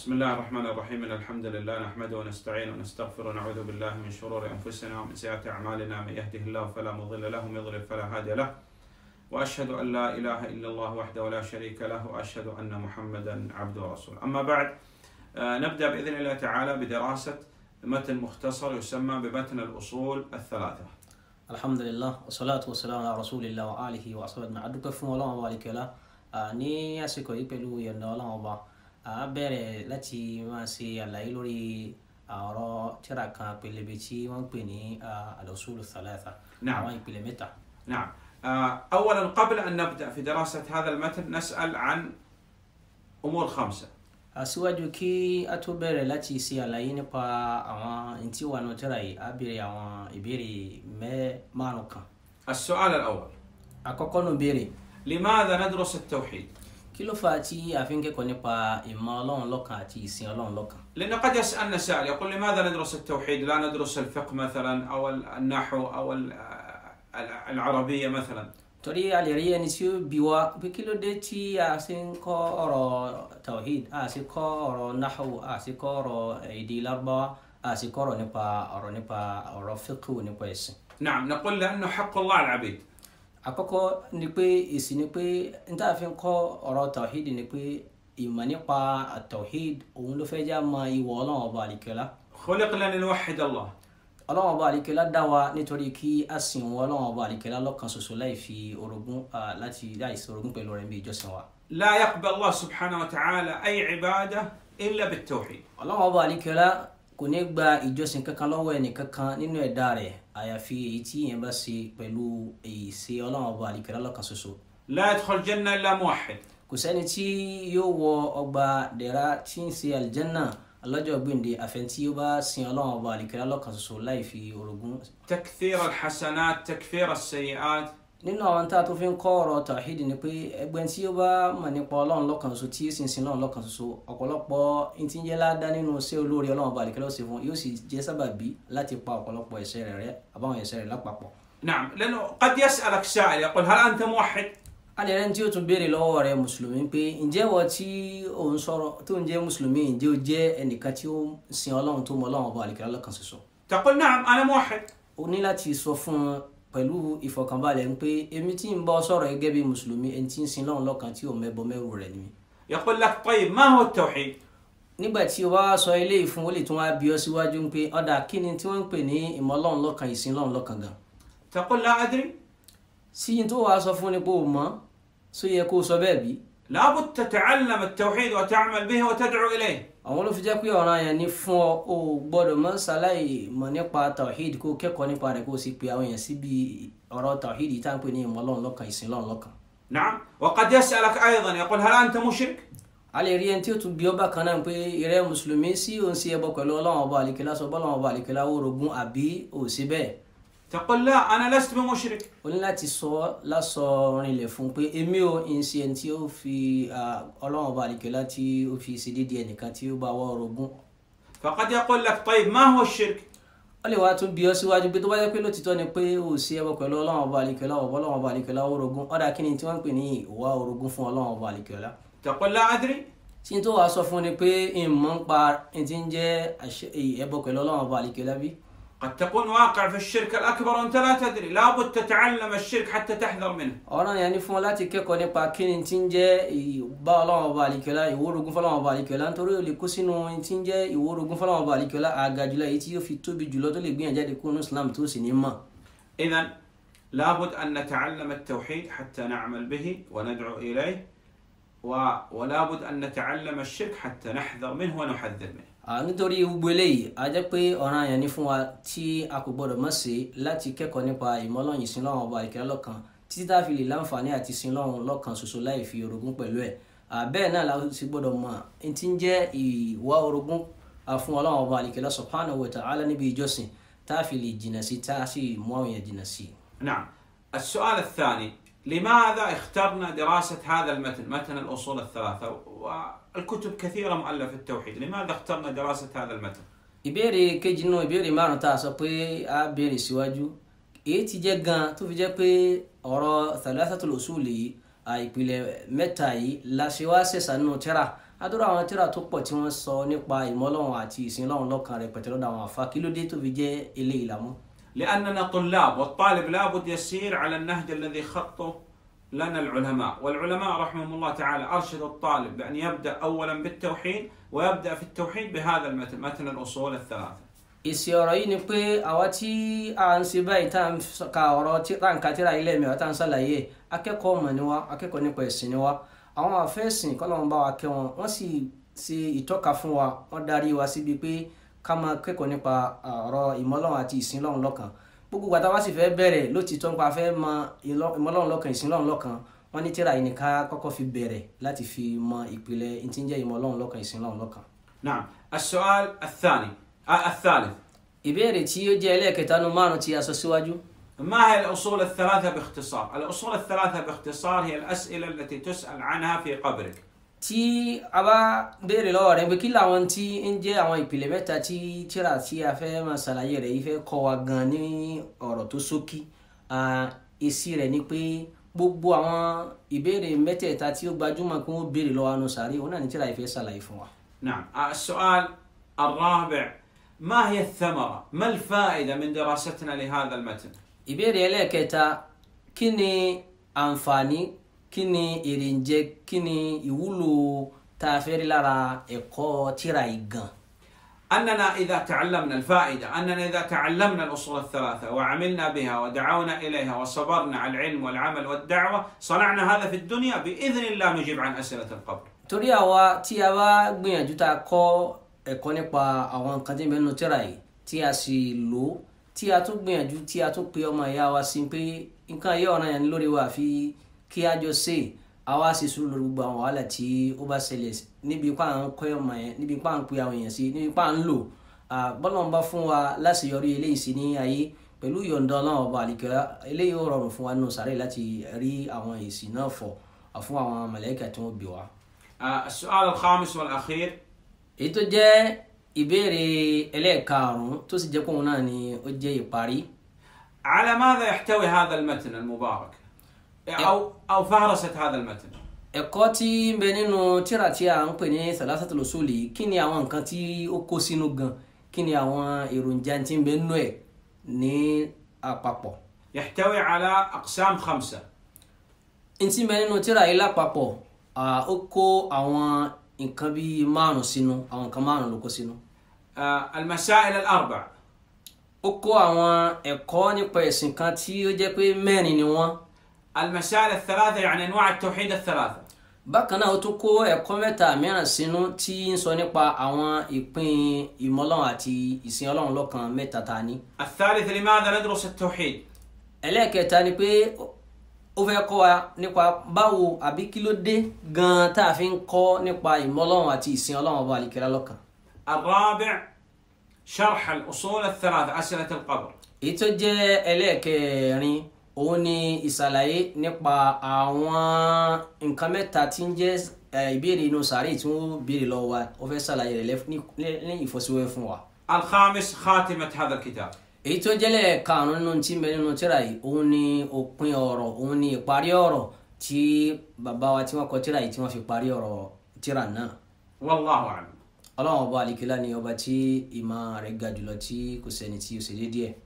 بسم الله الرحمن الرحيم إن الحمد لله نحمده ونستعينه ونستغفره ونعوذ بالله من شرور أنفسنا ومن سيئات أعمالنا من يهده الله فلا مضل له ومن يضلل فلا هادي له وأشهد أن لا إله إلا الله وحده لا شريك له وأشهد أن محمدا عبده ورسوله أما بعد آه، نبدأ بإذن الله تعالى بدراسة متن مختصر يسمى بمتن الأصول الثلاثة alhamdulilah wasalaatu wasalaamu ala rasulillah wa alihi wa asalaatu ma adúpẹ́ fún ọlọ́run ọba àlekèọ́lá ní àsìkò yìí pẹ̀lú ìyọ̀ǹda ọlọ́run ọba a bẹ̀rẹ̀ láti máa ṣe àlàyé lórí ọ̀rọ̀ tírà kan pélébé tí wọ́n ń pè ní al-usulu thalatha نعم. àwọn ìpìlẹ̀ mẹ́ta. نعم آه، أولا قبل أن نبدأ في دراسة هذا المتن نسأل عن أمور خمسة àṣìwájú kí a tó bẹ̀rẹ̀ láti ṣe àlàyé nípa àwọn ntí wà nù tírà yìí a béèrè àwọn ìbéèrè mẹ́ márùn kan. السؤال الأول àkọ́kọ́ nù béèrè لماذا ندرس التوحيد؟ kí ló fà á tí a fi ń kẹ́kọ̀ọ́ nípa ìmọ̀ ọlọ́run lọ́kan àti ìsìn ọlọ́run lọ́kan. لأن قد يسألنا سائل يقول لماذا ندرس التوحيد لا ندرس الفقه مثلا أو النحو أو ال- العربية مثلا torí a lè rí ẹni tí ó bi wá pé kí ló dé tí a ṣe ń kọ́ ọ̀rọ̀ tawhid a ṣe kọ́ ọ̀rọ̀ nahu a ṣe kọ́ ọ̀rọ̀ èdè lárúbáwá a ṣe kọ́ ọ̀rọ̀ nípa ọ̀rọ̀ nípa ọ̀rọ̀ fiqh nípa ẹ̀sìn. نعم نقول لأنه حق الله على العبيد àkọ́kọ́ ni pé èsì ni pé n tá a fi ń kọ́ ọ̀rọ̀ tawhid ni pé ìmọ̀ nípa tawhid òun ló fẹ́ já mọ ìwọ ọlọ́run ọba àlìkẹ́lá خلقنا لنوحد الله ọlọ́run ọba àlìkẹ́lá dá wa nítorí kí a sìn wọn ọlọ́run ọba àlìkẹ́lá lọ́kan ṣoṣo láì fi orogún ah, láti láì sí orogún pẹ̀lú rẹ̀ bí ìjọsìn wa. لا يقبل الله سبحانه وتعالى أي عبادة إلا بالتوحيد ọlọ́run ọba àlìkẹ́lá kò ní gba ìjọsìn kankan lọ́wọ́ ẹnì kankan nínú ẹ̀dá rẹ̀ àyàfi èyí tí yẹn bá ṣe pẹ̀lú èyí ṣe ọlọ́run ọba àlìkẹ́lá lọ́kan ṣoṣo. لا يدخل الجنة إلا موحد kò sẹ́ni tí yóò wọ ọgbà dẹ̀ra tí ń ṣe àlìjẹ́nà lọ́jọ́ gbèǹde àfẹn tí ó bá sin ọlọ́run ọba àlìkẹ́lá lọ́kan ṣoṣo láì fi orogún. تكثير الحسنات تكفير السيئات nínú àwọn tá a tó fi ń kọ́ ọ̀rọ̀ tàhídì ni pé ẹgbẹ́ tí ó bá mọ̀ nípa ọlọ́run lọ́kan ṣoṣo tí sì ń sin ọlọ́run lọ́kan ṣoṣo ọ̀pọ̀lọpọ̀ ntí ń jẹ́ ládá nínú iṣẹ́ olóore ọlọ́run ọba àlìkẹ́lá ṣe fún yóò sì jẹ́ sábàbí láti pa ọ̀pọ̀lọpọ̀ ẹ̀ṣẹ̀ rẹ̀ rẹ́ àbáwọn ẹ̀ṣẹ̀ rẹ̀ lápapọ̀. نعم لأنه قد يسألك سائل يقول هل أنت موحد؟ alẹ́ rẹ̀ tí ó tún béèrè lọ́wọ́ rẹ̀ mùsùlùmí pé ǹjẹ́ wọ tí ò ń sọ̀rọ̀ tó ń jẹ́ mùsùlùmí ǹjẹ́ ó jẹ́ ẹnìkan tí ó ń sin ọlọ́run tó mọ ọlọ́run ọba àlìkẹ́lá lọ́kan ṣoṣo. تقول نعم أنا موحد o ní láti sọ fún un pẹ̀lú ìfọ̀kànbalẹ̀ ń pé èmi tí ń bọ́ sọ̀rọ̀ gẹ́gẹ́ bí mùsùlùmí ẹni tí ń sin lọ́run lọ́kan tí ò mẹ́bọ mẹ́rù rẹ̀ ni mi. يقول لك طيب ما هو التوحيد؟ nígbà tí o bá wá sọ eléyìí fún ó lè tún wá bí ọ síwájú ń pé ọ̀dà kí ni tí wọ́n ń pè ní ìmọ̀ ọlọ́run lọ́kan ìsìn lọ́run lọ́kan gan. تقول لا أدري sí yín tó wàá sọ fún ni pé o mọ̀ só yẹ kó o sọ bẹ́ẹ̀ bí. لابد تتعلم التوحيد وتعمل به وتدعو إليه àwọn ló fi jẹ́ pé ọ̀ràn yẹn ní fún ọ o gbọ́dọ̀ mọ́ ṣaláì mọ̀ nípa tawhid kó o kẹ́kọ̀ọ́ nípa rẹ̀ kó o sì pe àwọn èèyàn síbi ọ̀rọ̀ tawhid yìí tá à ń pè ní ìmọ̀ ọlọ́run lọ́kan ìsìn lọ́run lọ́kan. نعم وقد يسألك أيضا يقول هل أنت مشرك؟ a lè rí ẹni tí ó tún bí ọba kan náà pé ìrẹ́ mùsùlùmí sí òun sí ẹbọ pẹ̀lú ọlọ́run ọba àlìkẹ́lá sọ bọ́lọ́run ọba àlìkẹ́lá ó rogún àbí ò sí bẹ́ẹ̀ تقول لا أنا لست بمشرك o ní láti sọ lásọ rinlẹ̀ fún un pé èmi ò ń ṣe ẹni tí ó fi ah, ọlọ́run ọba àlìkẹ́lá tí ó fi ṣe déédéé ẹnìkan tí ó bá wọ́ rogún فقد يقول لك طيب ما هو الشرك؟ ó lè wá tún bí ọ síwájú pé tó bá jẹ́ pé lótìtọ́ ni pé ò sí ẹbọ pẹ̀lú ọlọ́run ọba àlìkẹ́lá ọ̀bọ ọlọ́run ọba àlìkẹ́lá ó rogún ọ̀dà kí ni tí wọ́n ń pè ní ìwà orogún fún ọlọ́run ọba àlìkẹ́lá تقول لا أدري tí n tó wàá sọ fún ni pé ìmọ̀ ń pa ẹni tí ń jẹ́ àṣẹ- ẹbọ pẹ̀lú ọlọ́run ọba àlìkẹ́lá bí قد تكون واقع في الشرك الأكبر وأنت لا تدري لابد تتعلم الشرك حتى تحذر منه ọ̀ràn yẹn ni fún ọ láti kẹ́kọ̀ọ́ nípa kí ni tí ń jẹ́ ìbá ọlọ́run ọba àlìkẹ́lá ìwórogún fọlọ́run ọba àlìkẹ́lá nítorí ó lè kó sínú ohun tí ń jẹ́ ìwórogún fọlọ́run ọba àlìkẹ́lá àga jùlọ èyí tí yóò fi tóbi jùlọ tó lè gbìyànjú jáde kúrò ní Islam tó sì ní mọ̀. إذا لابد أن نتعلم التوحيد حتى نعمل به وندعو إليه و... ولابد أن نتعلم الشرك حتى نحذر منه ونحذر منه À, nítorí gbogbo eléyìí a jẹ́ pé ọ̀ràn yẹn ni fún wa tí a kò gbọ́dọ̀ mọ̀ sí láti kẹ́kọ̀ọ́ nípa ìmọ̀lọ́yìn ìsìn lọ́run ọba àlìkẹ́lá lọ́kan títí tá a fi lè láǹfààní àti sin lọ́run lọ́kan ṣoṣo láì fi orogún pẹ̀lú ẹ̀ À, bẹ́ẹ̀ náà la sì gbọ́dọ̀ mọ̀ ẹni tí ń jẹ́ ìwà orogún à, fún ọlọ́run ọba àlìkẹ́lá subhanahu wa ta'ala níbi ìjọsìn tá a fi lè jìnnà sí tá a sì mú àwọn èèyàn jìnnà sí. نعم السؤال الثاني لماذا اخترنا دراسة هذا المتن متن الأصول الثلاثة والكتب كثيرة مؤلفة في التوحيد لماذا اخترنا دراسة هذا المتن ìbéèrè kejì nínú ìbéèrè márùn tá a sọ pé a béèrè síwájú èyí ti jẹ́ gan tó fi jẹ́ pé ọ̀rọ̀ thalathatul usul yìí àìpìlẹ̀ mẹ́ta yìí la ṣe wá ṣẹ̀ṣà nínú tírà adúrà àwọn tíra tó pọ̀ tí wọ́n sọ nípa ìmọ̀lọ́run àti ìsìn Ọlọ́run lọ́kan rẹ̀ pẹ̀tẹ́ lọ́dọ̀ àwọn àfa kí ló dé tó fi jẹ́ eléyìí làmú. لأننا طلاب والطالب لابد يسير على النهج الذي خطه لنا العلماء والعلماء رحمهم الله تعالى أرشد الطالب بأن يبدأ أولا بالتوحيد ويبدأ في التوحيد بهذا المتن متن الأصول الثلاثة èsì ọ̀rọ̀ yìí ni pé àwa tí a ń ṣe báyìí tá à ń ka ọ̀rọ̀ tí tá à ń ka tíra ilé mi àwọn tá à ń ṣàlàyé akẹ́kọ̀ọ́ ọmọ ni wá akẹ́kọ̀ọ́ nípa ẹ̀sìn ni wá àwọn àfẹ́sìn kọ́lọ́run bá wa kẹ́ wọn wọ́n sì ṣe ìtọ́ka fún wa wọ́n darí wa síbi pé ká máa kẹ́kọ̀ọ́ nípa ọ̀rọ̀ ìmọ̀lọ́run àti ìsìn lọ́run lọ́kan gbogbo gbàtà wá sì fẹ́ bẹ̀rẹ̀ lótìtọ́ nípa fẹ́ mọ ìmọ̀lọ́run lọ́kan ìsìn lọ́run lọ́kan wọ́n ní tíra yìí ni ká kọ́kọ́ fi bẹ̀rẹ̀ láti fi mọ ìpìlẹ̀ ìtí ń jẹ́ ìmọ̀lọ́run lọ́kan ìsìn lọ́run lọ́kan. نعم السؤال الثاني آه الثالث ìbéèrè tí ó jẹ́ ẹlẹ́ẹ̀kẹta nu márùn tí a sọ síwájú ما هي الأصول الثلاثة باختصار؟ الأصول الثلاثة باختصار هي الأسئلة التي تسأل عنها في قبرك tí a bá béèrè lọ́wọ́ rẹ̀ pé kí làwọn tí ń jẹ́ àwọn ìpìlẹ̀ mẹ́ta tí tíra tí a fẹ́ máa ṣàlàyé rẹ̀ yìí fẹ́ kọ́ wa gan ní ọ̀rọ̀ tó ṣókí èsì rẹ̀ ni pé gbogbo àwọn ìbéèrè mẹ́tẹ̀ẹ̀ta tí ó gbajúmọ̀ kí wọ́n béèrè lọ́wọ́ anú sàárè òun náà ní tíra yìí fẹ́ ṣàlàyé fún wa. نعم آه السؤال الرابع ما هي الثمرة؟ ما الفائدة من دراستنا لهذا المتن؟ ìbéèrè ẹlẹ́ẹ̀kẹta kí ni àǹfààní kí ni èrè ń jẹ kí ni ìwúlò tá a fẹ́ rí lára ẹ̀kọ́ tíra yìí gan. أننا إذا تعلمنا الفائدة أننا إذا تعلمنا الأصول الثلاثة وعملنا بها ودعونا إليها وصبرنا على العلم والعمل والدعوة صنعنا هذا في الدنيا بإذن الله نجيب عن أسئلة القبر torí àwa tí a bá gbìyànjú tá a kọ́ ẹ̀kọ́ nípa àwọn nǹkan tí ń bẹ nínú tíra yìí tí a sì lò ó tí a tún gbìyànjú tí a tún pe ọmọ ìyá wa sí pé nǹkan yìí ọ̀ràn yẹn lórí wa àfi kí a jọ ṣe àwa sì sùúrù lórí gbogbo àwọn wàhálà tí ó bá ṣẹlẹ̀ níbi ipá à ń kọ́ ọmọ yẹn níbi ipá à ń pe àwọn èèyàn sí níbi ipá à ń lò bọ́lá ń bá fún wa láṣeyọrí eléyìí sí ní ayé pẹ̀lú ìyọ̀ǹda ọlọ́run ọba àlìkẹ́lá eléyìí ó rọrùn fún wa nínú sàárè láti rí àwọn èsì náà fọ̀ fún àwọn màláíkà tí wọ́n bí wa. آه السؤال الخامس والأخير èyí tó jẹ́ ìbéèrè ẹlẹ́ẹ̀karùn-ún tó sì jẹ́ pé òun náà ni ó jẹ́ ìparí على ماذا يحتوي هذا المتن المبارك؟ أو أو فهرسة هذا المتن ẹ̀kọ́ tí ń bẹ nínú tírà tí a ń pè ní Thalathatul Usul yìí kí ni àwọn nǹkan tí ó kó sínú gan kí ni àwọn èròjà tí ń bẹ nínú ẹ̀ ní àpapọ̀ يحتوي على أقسام خمسة n tí ń bẹ nínú tírà yìí lápapọ̀ ah, ó kó àwọn nǹkan bíi márùn sínú àwọn nǹkan márùn ló kó sínú آه المسائل الأربع ó kó àwọn ẹ̀kọ́ nípa ẹ̀sìn kan tí ó jẹ́ pé mẹ́rin ni wọ́n المسائل الثلاثة يعني أنواع التوحيد الثلاثة bákan náà ó tún kó ẹ̀kọ́ mẹ́ta mìíràn sínú tí ń sọ nípa àwọn ìpín ìmọ̀lọ́run àti ìsìn ọlọ́run lọ́kan mẹ́ta ta ní. الثالث لماذا ندرس التوحيد ẹlẹ́ẹ̀kẹta ni pé ó fẹ́ kọ́ wa nípa báwo àbí kí ló dé gan-an tá a fi ń kọ́ nípa ìmọ̀lọ́run àti ìsìn ọlọ́run ọba àlìkẹ́lá lọ́kan. الرابع شرح الأصول الثلاثة أسئلة القبر èyí tó jẹ́ ẹlẹ́ẹ̀kẹrin òun ni ìsàlàyé nípa àwọn nǹkan mẹ́ta tí ń jẹ́ eh, ìbéèrè inú sàárè tí wọ́n béèrè lọ́wọ́ wa ó fẹ́ sàlàyé rẹ̀ lẹ́f- ní ní ìfọ́síwẹ́ fún wa. الخامس خاتمة هذا الكتاب èyí tó jẹ́lẹ̀ karùn-ún nínú tí ń bẹ nínú tíra yìí òun ni òpin ọ̀rọ̀ òun ni ìparí ọ̀rọ̀ tí bàbá wa tí wọ́n kọ tíra yìí tí wọ́n fi parí ọ̀rọ̀ tíra náà والله أعلم ọlọ́run ọba àlìkílá ni ọba tí ìmọ̀ rẹ̀ ga jùlọ tí kò sẹ́ni tí ó ṣe déédéé